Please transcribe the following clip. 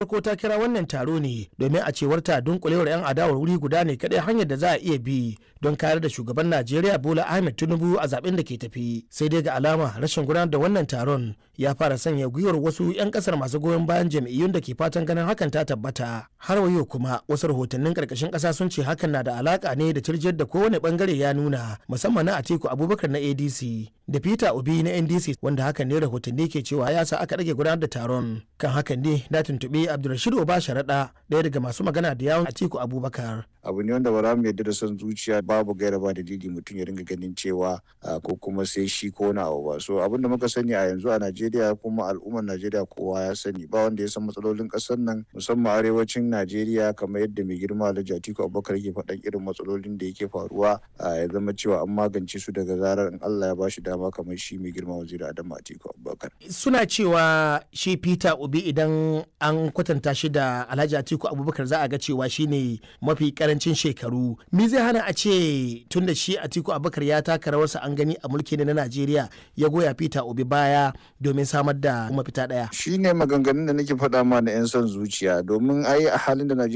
farko ta kira wannan taro ne domin a cewar ta dunkulewar 'yan adawar wuri guda ne kadai hanyar da za a iya bi don kare da shugaban najeriya bola ahmed tinubu a zaben da ke tafi sai dai ga alama rashin gudanar da wannan taron ya fara sanya gwiwar wasu 'yan kasar masu goyon bayan jam'iyyun da ke fatan ganin hakan ta tabbata har wayo kuma wasu rahotannin karkashin kasa sun ce hakan na da alaka ne da tirjiyar da kowane bangare ya nuna musamman na atiku abubakar na adc da peter obi na ndc wanda hakan ne rahotanni ke cewa ya sa aka rage gudanar da taron kan hakan ne na tuntuɓi abdulrashid oba sharaɗa ɗaya daga masu magana da yawon atiku abubakar abu ne wanda ba za mu yarda da son zuciya babu gaira ba dalili mutum ya ringa ganin cewa ko kuma sai shi ko wani abu ba so abin da muka sani a yanzu a najeriya kuma al'ummar najeriya kowa ya sani ba wanda ya san matsalolin ƙasar nan musamman arewacin najeriya kamar yadda mai girma alhaji atiku abubakar yake faɗan irin matsalolin da yake faruwa ya zama cewa an magance su daga zarar in allah ya ba shi dama kamar shi mai girma waziri adamu atiku abubakar suna cewa shi peter obi idan an kwatanta shi da alhaji atiku abubakar za a ga cewa shine mafi karancin shekaru me zai hana a ce tun da shi atiku abubakar ya taka rawarsa an gani a mulki na najeriya ya goya peter obi baya domin samar da mafita daya shine maganganun da nake faɗa ma na 'yan son zuciya domin ai a halin da najeriya